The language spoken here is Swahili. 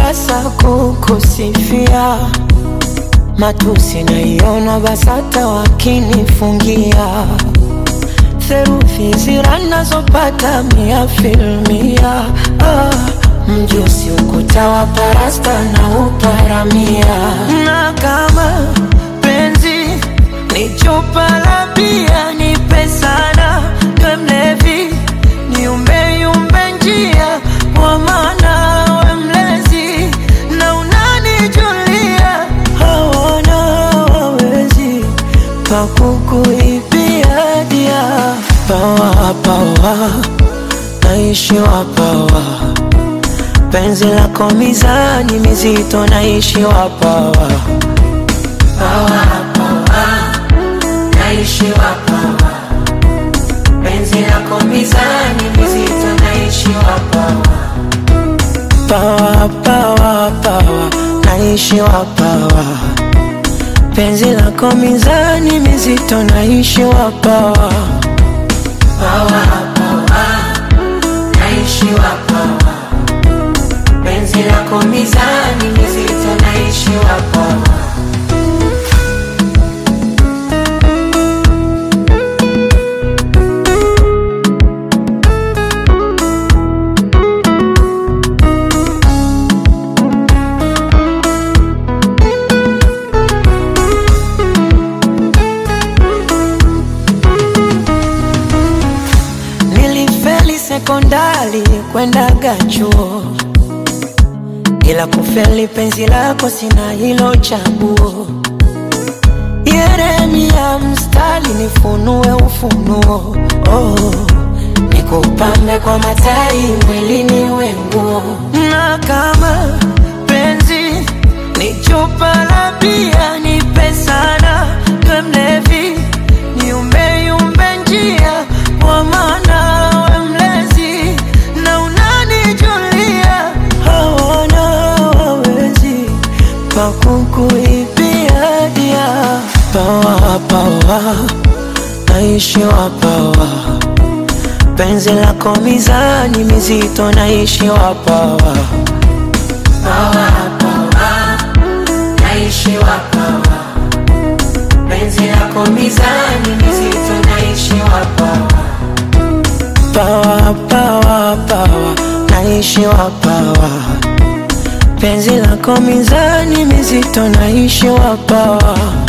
sasa kukusifia, matusi naiona BASATA wakinifungia theruthi zira nazopata mia filmia ah, mjusi ukuta wa parasta na uparamia na kama penzi ni chupa la bia nipe sana we mlevi niumbeyumbe njia kwa maana we mlezi na unanijulia hawana wawezi pakukuibia dia pawa pawa naishiwa pawa penzi lako mizani mizito naishiwa pawa pawa pawa naishiwa pawa penzi lako mizani mizito naishiwa pawa pawa pawa pawa naishiwa pawa penzi lako mizani mizito naishiwa pawa pawa pawa naishiwa pawa penzi lako mizani mizito naishiwa pawa Nilifeli sekondari kwendaga chuo, ila kufeli penzi lako sina hilo chaguo. Yeremia mstari nifunue ufunuo, oh, nikupambe kwa matari mwilini wenguo, na kama penzi ni chupa la bia nipe sana, we mlevi niumbeyumbe njia kwa maana we mlezi na unanijulia hawana wawezi pakukuibia dia pawa pawa naishiwa pawa penzi lako mizani mizito naishiwa pawa pawa pawa naishiwa pawa penzi lako mizani mizito naishiwa pawa pawa pawa pawa naishiwa pawa penzi lako mizani mizito naishiwa pawa